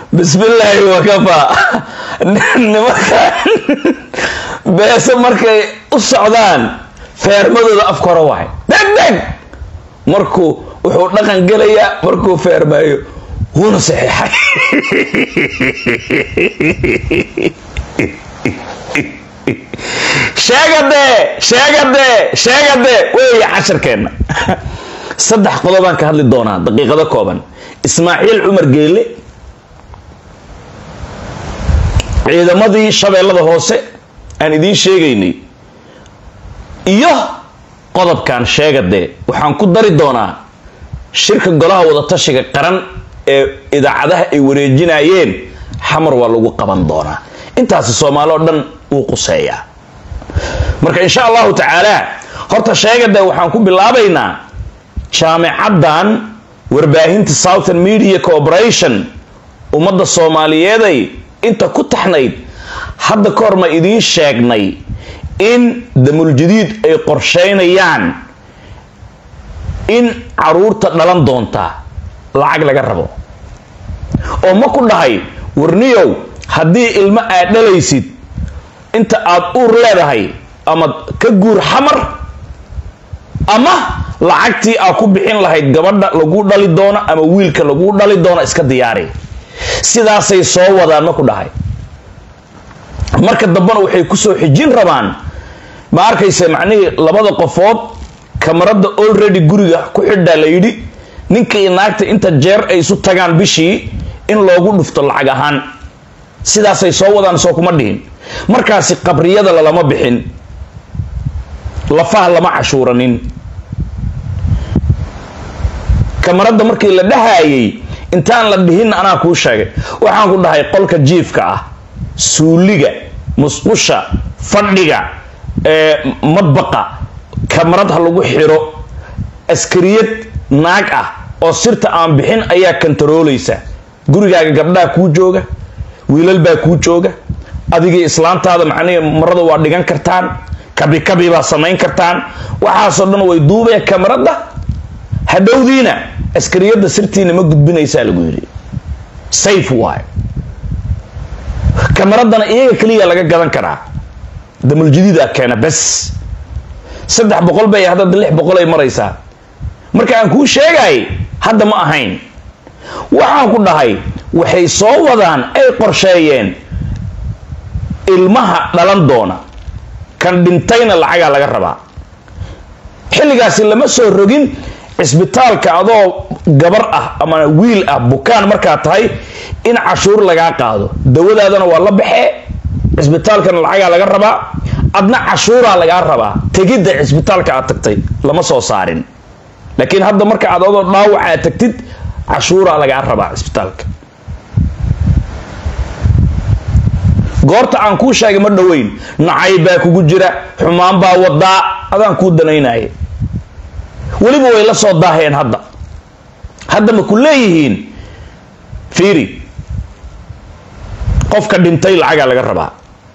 bismillaahi wakafa nimankan beese markay u socdaan feermadooda afka hore waay deg deg markuu wuxuu dhaqan gelayaa markuu feermaayo wuuna saxiixay sheegadee sheegadee sheegadee weeye casharkeenna saddex qodobaan ka hadli doonaa daqiiqado kooban ismaaciil cumar geele ciidamadii shabeellada hoose aan idiin sheegaynay iyo qodobkan sheegadee waxaan ku dari doonaa shirka golaha wadatashiga qaran ee idaacadaha ay wareejinayeen xamar waa lagu qaban doonaa intaasi soomaali oo dhan wuu quseeyaa marka insha allahu tacaala horta sheegadee waxaan ku bilaabaynaa jaamicaddan warbaahinta southern media corporation ummadda soomaaliyeeday inta ku taxnayd hadda ka hor ma idiin sheegnay in damuljadiid ay qorsheynayaan in caruurta dhalan doonta lacag laga rabo oo ma ku dhahay warniyow haddii ilmo aad dhalaysid inta aad uur leedahay ama ka guur xamar ama lacagtii aad ku bixin lahayd gabadha lagu dhali doono ama wiilka lagu dhali doono iska diyaari sidaasay soo wadaan ma ku dhahay marka dambena waxay kusoo xijin rabaan ma arkayse macnihii labada qofood kamarada already guriga ku xidhaa la yidhi ninka iyo naagta inta jeer ay isu tagaan bishii in loogu dhufto lacag ahaan sidaasay soo wadaan soo kuma dhihin markaasi qabriyada lalama bixin lafaha lama cashuuranin kamarada markii la dhahayay intaan la dhihin anaa kuu sheegay waxaan ku dhahay qolka jiifka ah suuliga musqusha fadhiga madbaqa kamarad ha lagu xiro askariyad naag ah oo sirta aan bixin ayaa kantaroolaysa gurigaaga gabdhaha kuu jooga wiilal baa kuu jooga adigii islaantaada macnihi marada waa dhigan kartaan kabi kabi baa samayn kartaan waxaasoo dhan way duubeen kamarada hadhowdiina askariyadda sirtiina ma gudbinaysaa lagu yidhi safe waay kamaradana iyaga keliya laga gadan karaa damuljadiida keena bes saddex boqol bay hadda lix boqol ay maraysaa marka aan kuu sheegay hadda ma ahayn waxaan ku dhahay waxay soo wadaan ay qorsheeyeen ilmaha dhalan doona kan dhintayna lacagaa laga rabaa xilligaasi lama soo rogin cisbitaalka adoo gabar ah ama wiil ah bukaan markaa tahay in cashuur lagaa qaado dawadaadana waa la baxee cisbitaalkana lacagaa laga rabaa adna cashuuraa lagaa rabaa tegidda cisbitaalka aad tagtay lama soo saarin laakiin hadda marka aad adoo dhaawac aad tagtid cashuuraa lagaa rabaa cisbitaalka goorta aan kuu sheegay ma dhoweyn nacay baa kugu jira xumaan baa wadaa adaan kuu danaynaya weliba way la soo daaheen hadda hadda ma ku leeyihiin fiiri qofka dhintay lacagaa laga rabaa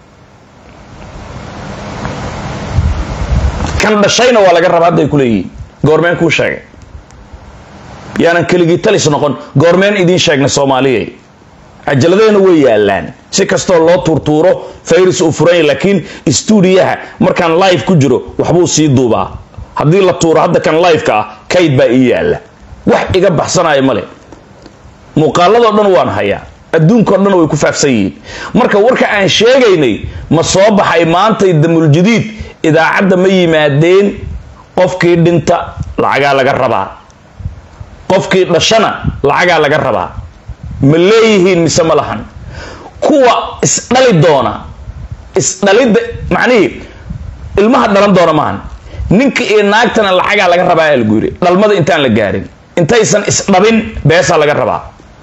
kan dhashayna waa laga rabaa hadday ku leeyihiin goormeen kuu sheegay yaanan keligii talis noqon goormeen idiin sheegnay soomaaliya cajaladahana way yaalaan si kastoo loo tuurtuuro fayris uu furanya laakiin stuudiyaha markaan live ku jiro waxbuu sii duubaa haddii la tuuro hadda kan liveka ah kayd baa ii yaalla wax iga baxsanaya male muuqaaladoo dhan waan hayaa adduunkao dhan way ku faafsan yihiin marka warka aan sheegaynay ma soo baxay maantay damuljadiid idaacadda ma yimaadeen qofkii dhinta lacagaa laga rabaa qofkii dhashana lacagaa laga rabaa ma leeyihiin mise ma lahan kuwa isdhali doona isdhalidda macnihii ilmaha dhalan doona maahan ninka iyo naagtana lacagaa laga rabaa aa lagu yidhi dhalmada intaan la gaarin intaysan isdhabin beesaa laga rabaa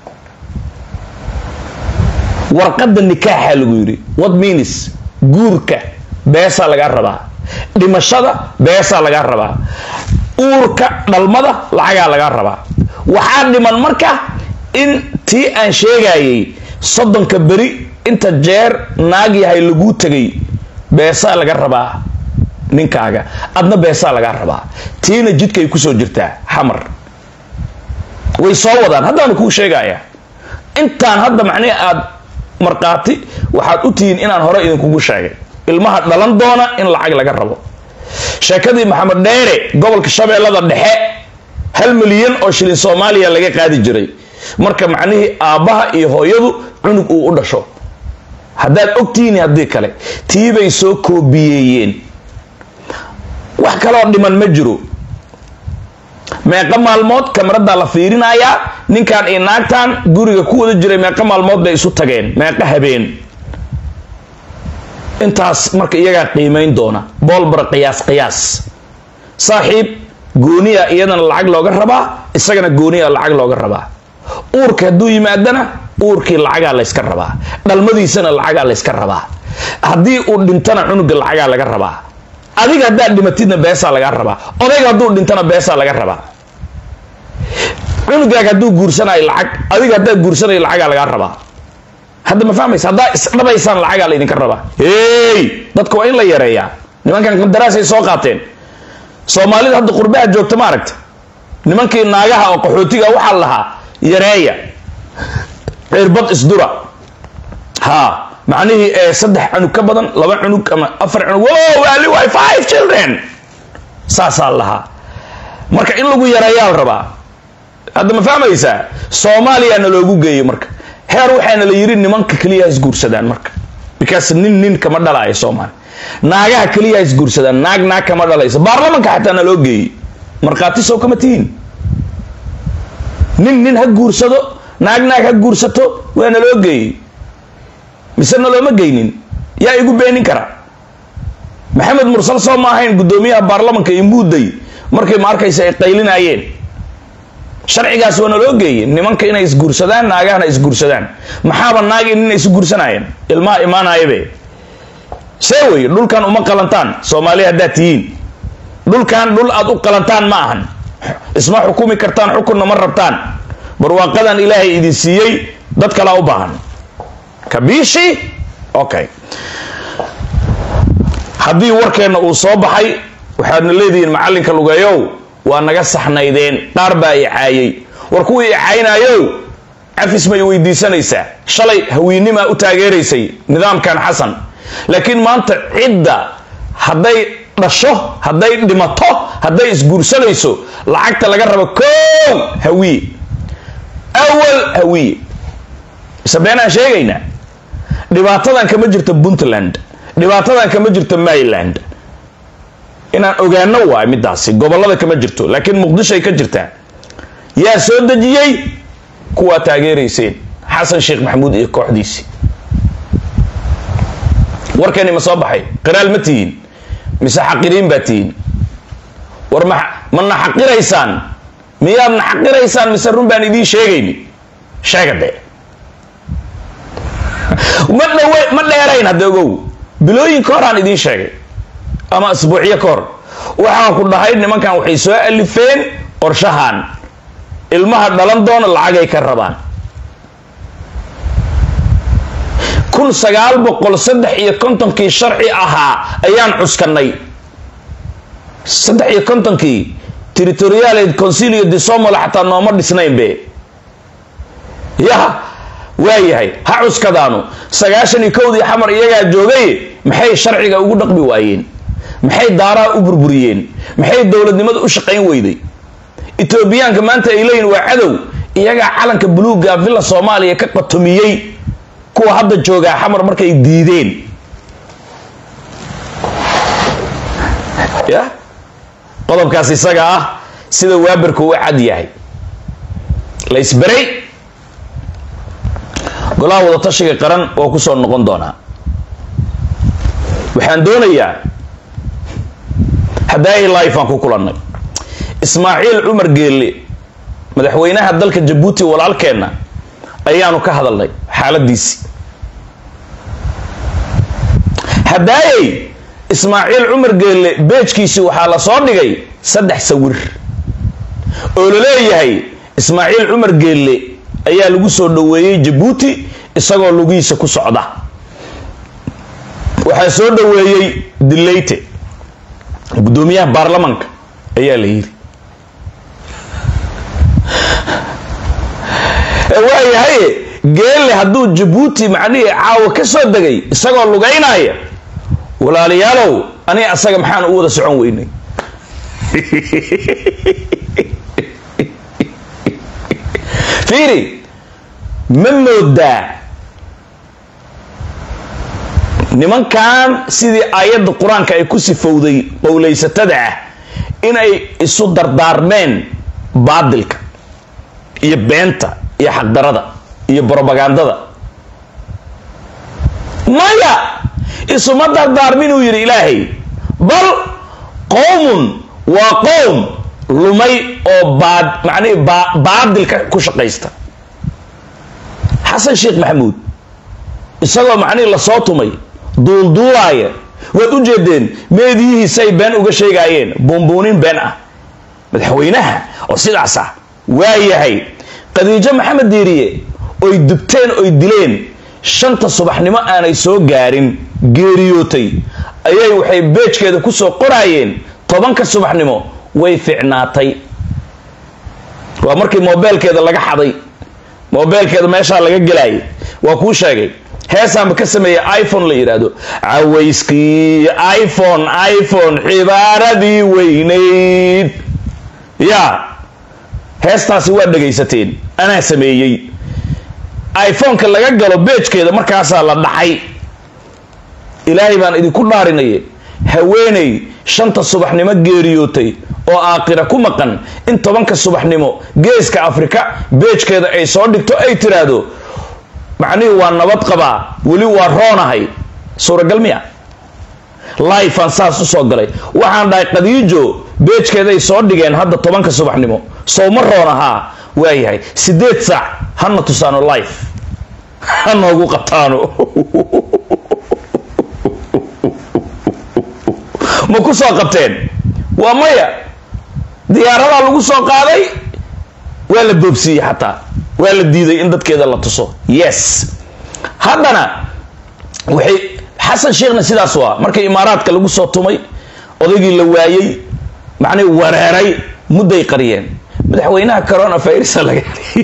warqadda nikaaxa lagu yidhi what means guurka beesaa lagaa rabaa dhimashada beesaa lagaa rabaa uurka dhalmada lacagaa lagaa rabaa waxaa dhiman marka in tii aan sheegayay soddonka beri inta jeer naag yahay laguu tegay beesaa laga rabaa ninkaaga adna beesaa lagaa rabaa tiina jidkay kusoo jirtaa xamar way soo wadaan haddaanu kuu sheegaya intaan hadda macnihi aad markhaati waxaad u tihiin inaan hore idinkugu sheegay ilmaha dhalan doona in lacag laga rabo sheekadii maxamed dheere gobolka shabeellada dhexe hal milyan oo shilin soomaaliya laga qaadi jiray marka macnihii aabbaha iyo hooyadu cunug uu u dhasho haddaad ogtihiin haddii kale tiibay soo koobiyeeyeen wax kaloo dhiman ma jiro meeqa maalmood kameradaa la fiirinayaa ninkan iyo naagtan guriga ku wada jiray meeqa maalmood bay isu tageen meeqa habeen intaas marka iyagaa qiimayn doona boolbar qiyaas qiyaas saaxiib gooniya iyadana lacag looga rabaa isagana gooniya lacag looga rabaa uurka hadduu yimaadana uurkii lacagaa layska rabaa dhalmadiisana lacagaa layska rabaa haddii uu dhintana cunuga lacagaa laga rabaa adiga haddaad dhimatidna beesaa lagaa rabaa odayga hadduu dhintana beesaa laga rabaa cunugaaga hadduu guursanayo lacag adiga haddaad guursanayo lacagaa lagaa rabaa hadda ma fahmaysa haddaa isdhabaysaan lacagaa laydinka rabaa hey dadka waa in la yareeyaa nimankan qandaraasay soo qaateen soomaalida hadda qurbaha joogta ma aragta nimankii naagaha oo qaxootiga waxaa lahaa yareeya cirbad isdura ha macnihii ee saddex cunug ka badan laba cunug ama afar cunug wo ali way five children saasaa lahaa marka in lagu yareeyaa la rabaa hadda ma fahmaysaa soomaaliya na loogu geeyo marka heer waxaana la yiri nimanka keliya ha isguursadaan marka because nin nin kama dhalaayo soomaali naagaha keliya ha isguursadaan naag naag kama dhalayso baarlamanka xataa na loo geeyey markhaati sow kama tihiin nin nin ha guursado naag naag ha guursato waa na loo geeyey mise na looma geynin yaa igu beenin kara maxamed mursal soo ma ahayn guddoomiyaha baarlamanka iyo muudday markay ma arkaysa ay qaylinayeen sharcigaas waa na loo geeyey nimanka inay isguursadaan naagahana isguursadaan maxaaba naagi nin isu guursanayeen ilmaha imaanayabe see wey dhulkan uma qalantaan soomaaliya haddaad tihiin dhulkan dhul aad u qalantaan ma ahan isma xukumi kartaan xukunna ma rabtaan barwaaqadan ilaahay idin siiyey dad kalaa u baahan kabiishi okay haddii warkeenna uu soo baxay waxaadna leedihiin macallinka lugeeyow waa naga saxnaydeen qaar baa i caayay war kuwii i caynaayow cafis may weydiisanaysaa shalay hawiinimaa u taageeraysay nidaamkan xasan laakiin maanta cidda hadday dhasho hadday dhimato hadday isguursanayso lacagta laga rabo kow hawiye awal hawiye mise beenaan sheegaynaa dhibaatadan kama jirto puntland dhibaatadan kama jirto maryland inaan ogaano waay midaasi gobolada kama jirto laakiin muqdishoay ka jirtaa yaa soo dejiyey kuwaa taageerayseen xasan sheekh maxamuud iyo kooxdiisii warkani ma soo baxay qiraal ma tihiin mise xaqiriin baa tihiin war ma mana xaqiraysaan miyaad na xaqiraysaan mise run baan idiin sheegayni sheega dee ma dhawe ma dheerayn hadda ogow bilooyinka hor aan idiin sheegay ama asbuucyo ka hor waxaan ku dhahay nimankan waxay soo alifeen qorshahan ilmaha dhalan doona lacagay ka rabaan kun sagaal boqol saddex iyo kontonkii sharci ahaa ayaan cuskanay saddex iyo kontonkii territorial concilio de somali xataa nooma dhisnaynbe ya waayahay ha cuskadaanu sagaashan iyo kowdii xamar iyagaa joogay maxay sharciga ugu dhaqmi waayeen maxay daaraha u burburiyeen maxay dowladnimada u shaqayn weyday etoobiyaanka maanta ay leeyihin waa cadow iyagaa calanka buluuga villa soomaaliya ka qatomiyey kuwa hadda joogaa xamar markay diideen ya qodobkaas isaga ah sida waaberka u cad yahay la isberay golaha wadatashiga qaran waa ku soo noqon doonaa waxaan doonayaa haddaay life aan ku kulannay ismaaciil cumar geelle madaxweynaha dalka jabuuti walaalkeenna ayaanu ka hadalnay xaaladiisii haddaayey ismaaciil cumar geelle beejkiisii waxaa la soo dhigay saddex sawir oo la leeyahay ismaaciil cumar geelle ayaa lagu soo dhoweeyey jabuuti isagoo lugihiisa ku socda waxaa soo dhoweeyey dileyte guddoomiyaha baarlamanka ayaa la yidhi waayahay geelle hadduu jabuuti macnihii caawa ka soo degay isagoo lugaynaya walaalayaalow aniga asaga maxaan u wada socon weynay fiiri ma moodaa nimankan sidii aayadda qur-aanka ay ku sifowday qowlaysatada ah inay isu dardaarmeen baadilka iyo beenta iyo xaqdarada iyo brobagandada maya isuma dardaarminuu yidhi ilaahay bal qowmun waa qowm lumay oo baad macnihi baa baadilka ku shaqaysta xasan sheekh maxamuud isagoo macnihii lasoo tumay duulduulaaya waad u jeedeen meediyihiisay been uga sheegaayeen buunbuunin been ah madaxweynaha oo sidaas ah waa yahay khadiijo maxamed diiriye oy dubteen oy dileen shanta subaxnimo aanay soo gaarin geeriyootay ayay waxay beejkeeda kusoo qoraayeen tobanka subaxnimo way ficnaatay waa markii moobeelkeeda laga xaday moobeelkeeda meeshaa laga gelaayay waa kuu sheegay heesaanba ka sameeyey iphone la yidhaahdo cawayskii iphone iphone xibaaradii weynayd ya heestaasi waa dhegaysateen anaa sameeyey iphoneka laga galo beejkeeda markaasaa la dhacay ilaahay baan idinku dhaarinaya haweeney shanta subaxnimo geeriyootay oo aakhira ku maqan in tobanka subaxnimo geeska afrika beejkeeda ay soo dhigto ay tiraahdo macnihii waa nabad qabaa weli waa roonahay suuragal miya lifean saas usoo galay waxaan dhahay khadiijo beejkeeday soo dhigeen hadda tobanka subaxnimo sowma roon ahaa waayahay sideed saac hana tusaano life ha noogu qabtaano ma ku soo qabteen waa maya diyaaradaa lagu soo qaaday waa la boobsiiyey xataa waa la diiday in dadkeeda la tuso yes haddana waxay xasan sheekhna sidaas waa markii imaaraadka lagu soo tumay odaygii la waayey macnii wareeray mudday qariyeen madaxweynaha corona virusa laga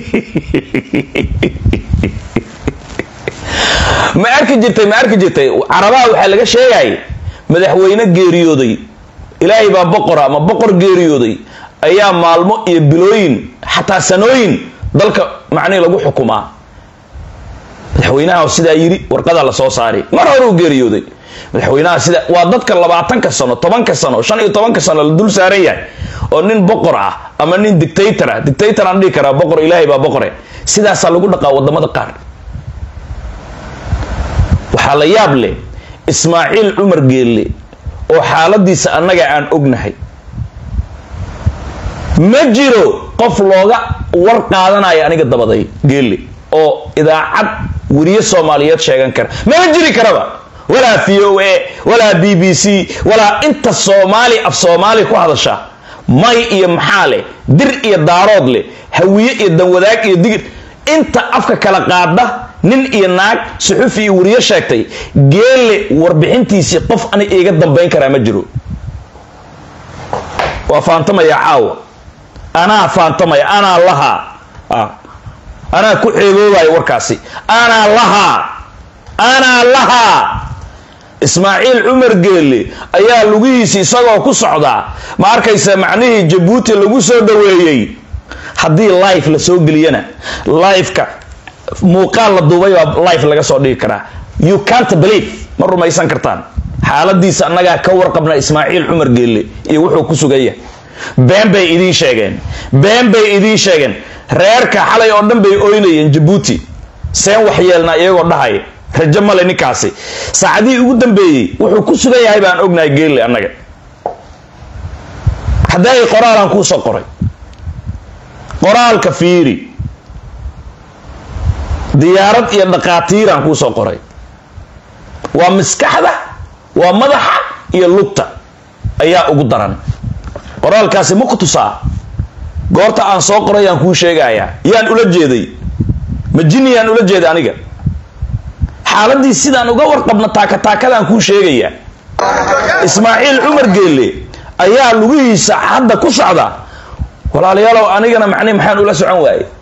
ma arki jirtay ma arki jirtay carabaha waxaa laga sheegay madaxweyne geeriyooday ilaahay baa boqora ama boqor geeriyooday ayaa maalmo iyo bilooyin xataa sanooyin dalka macnihi lagu xukumaa madaxweynaha sidaa yiri warqadaa lasoo saari mar hore uu geeriyooday madaxweynaha sida waa dadka labaatanka sano tobanka sano shan iyo tobanka sano la dul saaran yahay oo nin boqor ah ama nin dictator ah dictator aan dhihi karaa boqor ilaahay baa boqore sidaasaa lagu dhaqaa wadamada qaar waxaa la yaab leh ismaaciil cumar geelle oo xaaladiisa annaga aan ognahay ma jiro qof looga war qaadanayo aniga dabaday geelle oo idaacad weriye soomaaliyeed sheegan kara mama jiri karaba walaa v o a walaa b b c walaa inta soomaali af soomaali ku hadasha may iyo maxaa leh dir iyo daarood leh hawiye iyo danwadaag iyo digir inta afka kala qaada nin iyo naag suxufi iyo weriye sheegtay geelle warbixintiisii qof ani iiga dambayn karaa ma jiro waa faantamaya caawa anaa faantamaya anaa lahaa anaa ku ceeboobaya warkaasi anaa lahaa anaa lahaa ismaaciil cumar geelle ayaa lugihiisi isagoo ku socdaa ma arkaysa macnihii jabuuti lagu soo dhaweeyey haddii life la soo geliyana lifeka muuqaal la duubay baa life laga soo dhigi karaa you can't believe ma rumaysan kartaan xaaladiisa annagaa ka warqabna ismaaciil cumar geelle iyo wuxuu ku sugaya been bay idiin sheegeen been bay idiin sheegeen reerka xalay oo dhan bay oynayeen jabuuti seen waxyeelnaa iyagoo dhahay rajo male ninkaasi saacadihii ugu dambeeyey wuxuu ku sugan yahay baan ognahay geelle annaga hadday qoraalaan kuu soo qoray qoraalka fiiri diyaarad iyo dhaqaatiiraan kuu soo qoray waa maskaxda waa madaxa iyo lugta ayaa ugu daran qoraalkaasi ma ku tusaa goorta aan soo qoray aan kuu sheegayaa yaan ula jeeday ma jini yaan ula jeeday aniga xaaladii sidaan uga warqabna taakataakadaan kuu sheegayaa ismaaciil cumar geelle ayaa lugihiisa hadda ku socda walaalayaalow anigana macni maxaan ula socon waayey